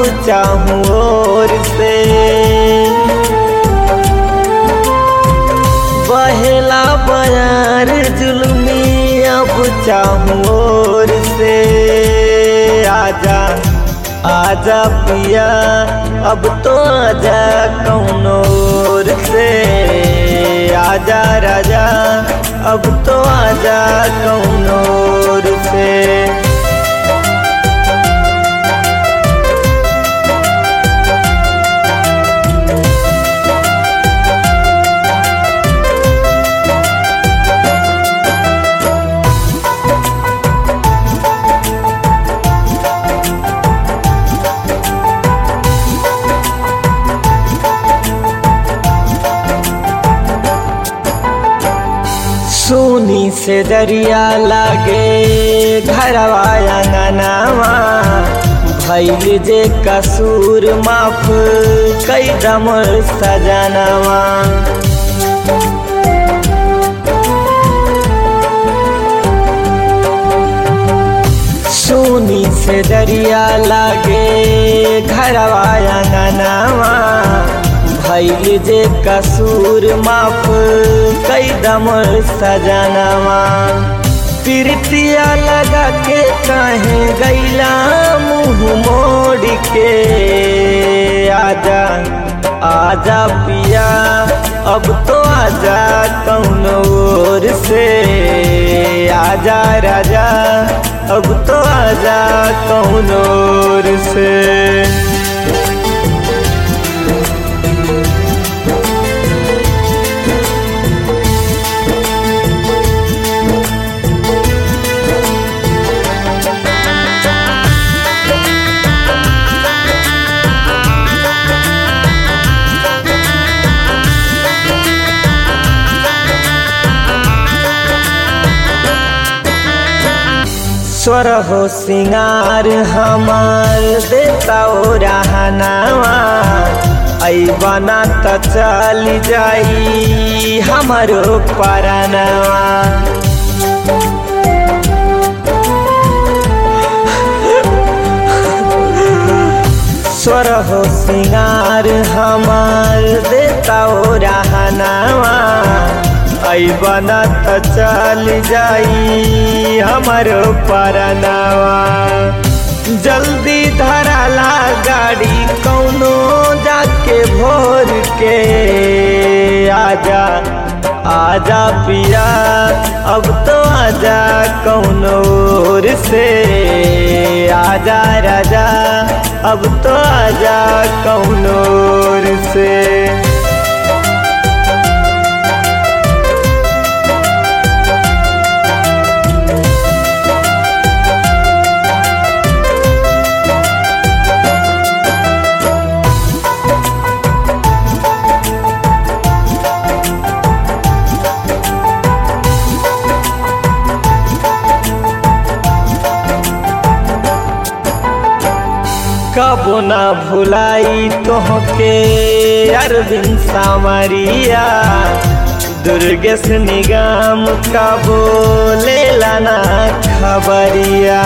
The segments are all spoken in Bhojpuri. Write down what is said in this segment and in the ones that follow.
चाहूँ और से बहेला बयार जुलमी अब चाहूँ और से आजा आजा पिया अब तो आजा कौनोर से आजा राजा अब तो आजा कौनोर से सोनी से दरिया लागे घरवा अंगनावा भैल जे कसूर माफ कई दम सजनवा सोनी से दरिया लागे घरवा अंगनावा भैल जे कसूर माफ कई दम सजनवा प्रीतिया लगा के कहे गैला मुँह मोड़ के आजा आजा पिया अब तो आजा कौन ओर से आजा राजा अब तो आजा कौन ओर से स्वर हो सिंगार हमार देता ओ रहनावा आई बना त चल जाई हमारो परनवा स्वर हो सिंगार हमार देता ओ रहनावा आई बना त चल जाई हमारो परनावा जल्दी धराला गाड़ी कौनो जाके भोर के आजा आजा पिया अब तो आजा कौनो ओर से आजा राजा अब तो आजा कौनो ओर से कबो ना भुलाई तोहके अरविंद सामरिया दुर्गेश निगम कबो ले लाना खबरिया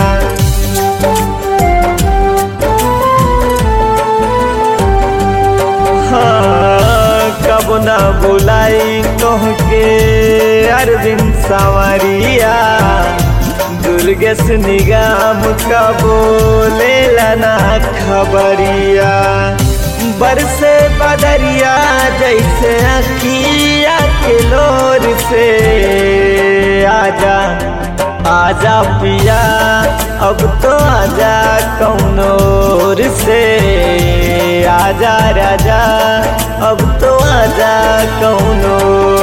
हाँ कब ना बुलाई तोहके अरविंद सावरिया दुर्गेश निगम का बोले लाना खबरिया बरसे बदरिया जैसे अखिया के लोर से आजा आजा पिया अब तो आजा कौनोर से आजा राजा अब तो आजा कौनोर